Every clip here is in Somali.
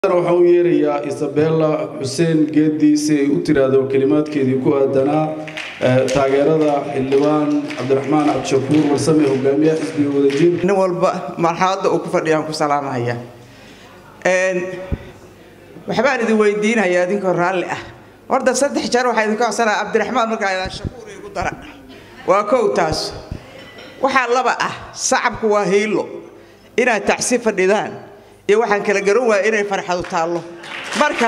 waxaan u yeerayaa isabella xuseen geedi si ay u tiraahdo kelimaadkeedii ku aadanaa taageerada xildhibaan cabdiraxmaan cabdishakuur warsame hogaamiyaha xisbiga wadajir nin walba marxaladda uu ku fadhiyaan ku salaamahaya waxbaan idin weydiinayaa idinkoo raalli ah horta saddex jeer waxaa idinka codsanaya cabdiraxmaan markaa idaan shakuur igu dara waa kow taas waxaa laba ah sacabku waa hiilo inaad tacsi fadhidaan iyo waxaan kala garan waaya inay farxadu taallo marka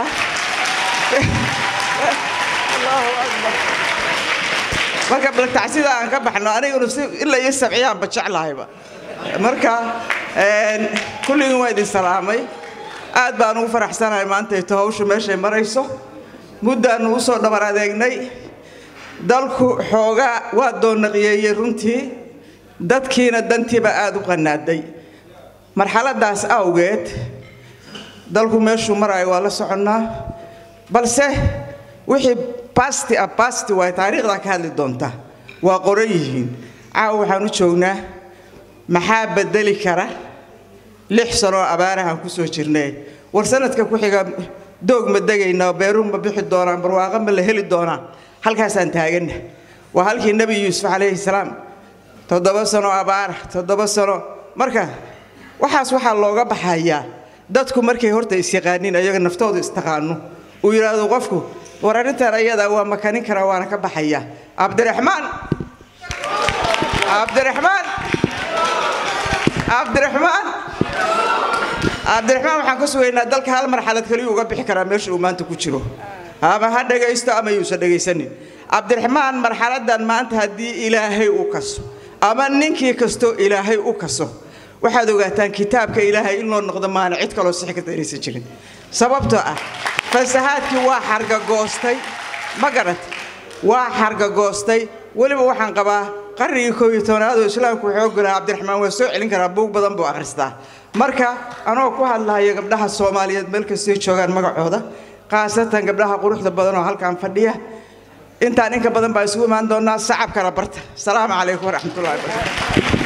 marka bal tacsida aan ka baxno aniguna si ilaa iyo sabciyaanba jeclahayba marka kulligiin waa idin salaamay aad baan ugu faraxsanahay maantayto hawshu meeshay marayso muddaannu u soo dhabar adeegnay dalku xoogaa waa doonnaqiyeeyey runtii dadkiina dantiiba aad u qanaaday marxaladaas awgeed dalku meeshuu maraayo waa la soconnaa balse wixii basti ah basti waay taariikhdaa ka hadli doonta waa qoran yihiin caawa waxaan u joognaa maxaa bedeli kara lix sanoo abaarahaan ku soo jirnay war sanadka ku xiga doog ma degaynaa beeruhu ma bixi doonaan barwaaqo ma la heli doonaa halkaasaan taaganna waa halkii nebi yuusuf calayhi salaam toddoba sano abaara toddoba sano marka waxaas waxaa looga baxayaa dadku markay horta isyaqaaniin ayaga naftooda istaqaano uu yidhaahdo qofku war arrintan ayadaa waa makanin karaa waana ka baxayaa cabdiraxmaan cabdiraxmaan cabdiraxmaan cabdiraxmaan waxaan ka sugaynaa dalka hal marxalad kaliyu uga bixi karaa meesha uu maanta ku jiro ama ha dhagaysto ama yuusan dhagaysanin cabdiraxmaan marxaladan maanta haddii ilaahay u kaso ama ninkii kastoo ilaahay u kaso waxaad ogaataan kitaabka ilaahay in loo noqdo maana cid kaloo sixi karta inaysan jirin sababtoo ah fasahaadkii waa xargagoostay ma garat waa xargagoostay weliba waxaan qabaa qarnigii koob iyo tobanaadoo islaamku wuxuu ogolaha cabdiraxmaan waa soo celin karaa buug badan buu akhristaa marka anoo ku hadlahayo gabdhaha soomaaliyeed meel kastay joogaan magacooda khaasatan gabdhaha quruxda badan oo halkaan fadhiya intaan inka badan baa isugu imaan doonaa sacabkana barta asalaamu calaykum waraxmatullahi wabarakatu